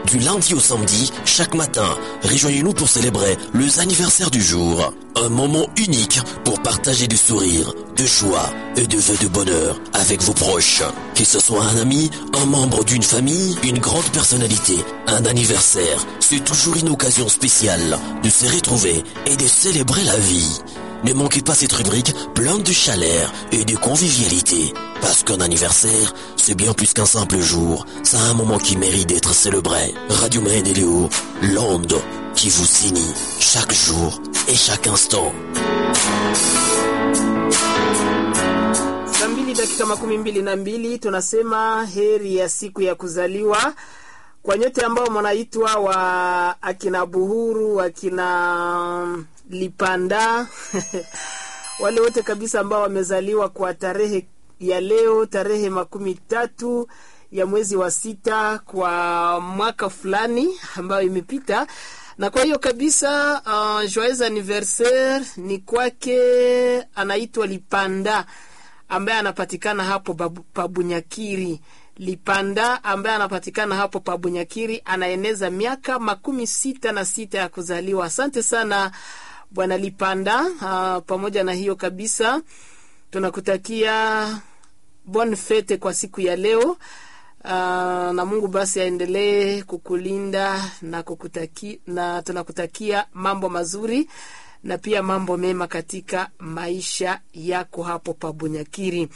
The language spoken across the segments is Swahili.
Du lundi au samedi, chaque matin, rejoignez-nous pour célébrer les anniversaires du jour. Un moment unique pour partager du sourire, de joie et de vœux de bonheur avec vos proches. Que ce soit un ami, un membre d'une famille, une grande personnalité, un anniversaire, c'est toujours une occasion spéciale de se retrouver et de célébrer la vie. Ne manquez pas cette rubrique pleine de chaleur et de convivialité. Parce qu'un anniversaire, c'est bien plus qu'un simple jour. C'est un moment qui mérite d'être célébré. Radio Maine et Léo, l'onde qui vous signe chaque jour et chaque instant. saa mbili dakika makumi mbili na mbili tunasema heri ya siku ya kuzaliwa kwa nyote ambao mnaitwa wa akina Buhuru, akina Lipanda wale wote kabisa ambao wamezaliwa kwa tarehe ya leo, tarehe makumi tatu ya mwezi wa sita kwa mwaka fulani ambayo imepita na kwa hiyo kabisa uh, joyeux anniversaire ni kwake, anaitwa Lipanda ambaye anapatikana hapo babu- Pabunyakiri. Lipanda ambaye anapatikana hapo Pabunyakiri anaeneza miaka makumi sita na sita ya kuzaliwa. Asante sana bwana Lipanda. Uh, pamoja na hiyo kabisa tunakutakia bonne fete kwa siku ya leo. Uh, na Mungu basi aendelee kukulinda na kukutaki, na tunakutakia mambo mazuri na pia mambo mema katika maisha yako hapo Pabunyakiri.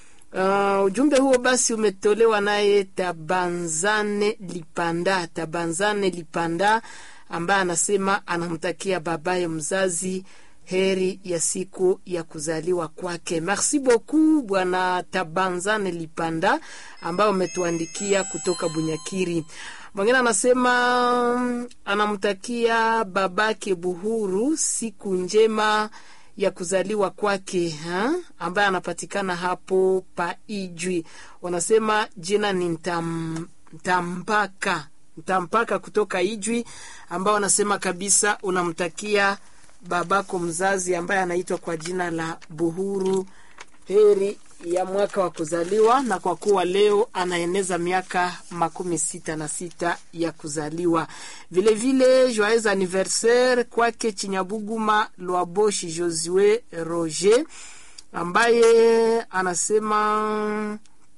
Uh, ujumbe huo basi umetolewa naye Tabanzane Lipanda, Tabanzane Lipanda ambaye anasema anamtakia babaye mzazi heri ya siku ya kuzaliwa kwake. Merci beaucoup bwana Tabanzane Lipanda ambaye umetuandikia kutoka Bunyakiri. Mwingine anasema mm, anamtakia babake Buhuru siku njema ya kuzaliwa kwake ha? ambaye anapatikana hapo Paijwi. Wanasema jina ni Ntam, Ntampaka Ntampaka kutoka Ijwi, ambao wanasema kabisa unamtakia babako mzazi ambaye anaitwa kwa jina la Buhuru heri ya mwaka wa kuzaliwa, na kwa kuwa leo anaeneza miaka makumi sita na sita ya kuzaliwa. Vilevile joyeux anniversaire kwake Chinyabuguma Lwaboshi Josue Roger ambaye anasema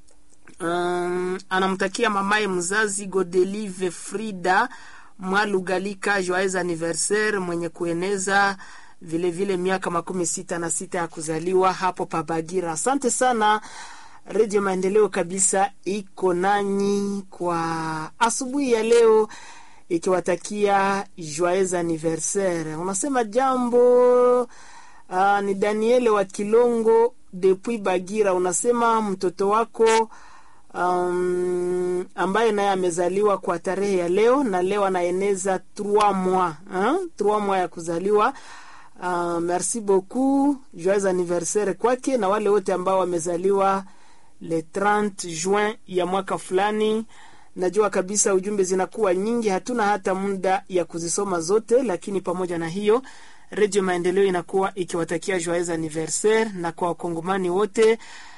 um, anamtakia mamaye mzazi Godelive Frida Mwalugalika joyeux anniversaire mwenye kueneza vilevile vile miaka makumi sita na sita ya kuzaliwa hapo Pabagira. Asante sana Redio Maendeleo kabisa iko nanyi kwa asubuhi ya leo, ikiwatakia joyeux anniversaire. Unasema jambo uh, ni Daniele wa Kilongo depuis Bagira. Unasema mtoto wako um, ambaye naye amezaliwa kwa tarehe ya leo na leo anaeneza 3 mois hein? 3 mois ya kuzaliwa. Uh, merci beaucoup, joyeux anniversaire kwake na wale wote ambao wamezaliwa le 30 juin ya mwaka fulani. Najua kabisa ujumbe zinakuwa nyingi, hatuna hata muda ya kuzisoma zote, lakini pamoja na hiyo Redio Maendeleo inakuwa ikiwatakia joyeux anniversaire na kwa wakongomani wote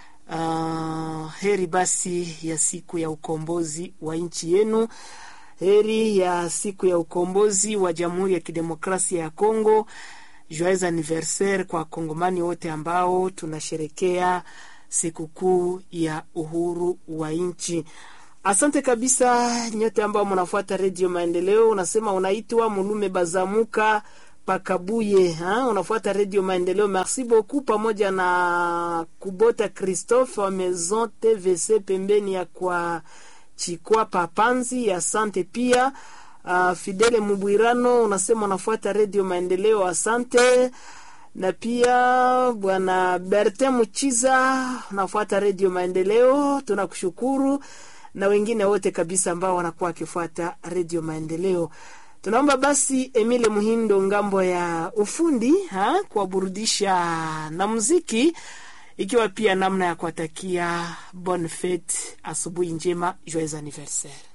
uh, heri basi ya siku ya ukombozi wa nchi yenu, heri ya siku ya ukombozi wa Jamhuri ya Kidemokrasia ya Kongo. Joyeux anniversaire kwa wakongomani wote ambao tunasherekea sikukuu ya uhuru wa nchi. Asante kabisa nyote ambao mnafuata Redio Maendeleo. Unasema unaitwa Mulume Bazamuka Pakabuye ha? Unafuata Redio Maendeleo, merci beaucoup, pamoja na Kubota Christophe wa Maison TVC pembeni ya kwa Chikwa Papanzi. Asante pia uh, Fidele Mubwirano unasema unafuata Redio Maendeleo, asante na pia bwana Berte Muchiza unafuata Redio Maendeleo, tunakushukuru na wengine wote kabisa ambao wanakuwa wakifuata Redio Maendeleo. Tunaomba basi Emile Muhindo ngambo ya ufundi ha, kuwaburudisha na muziki, ikiwa pia namna ya kuwatakia bonne fete, asubuhi njema, joyeux anniversaire.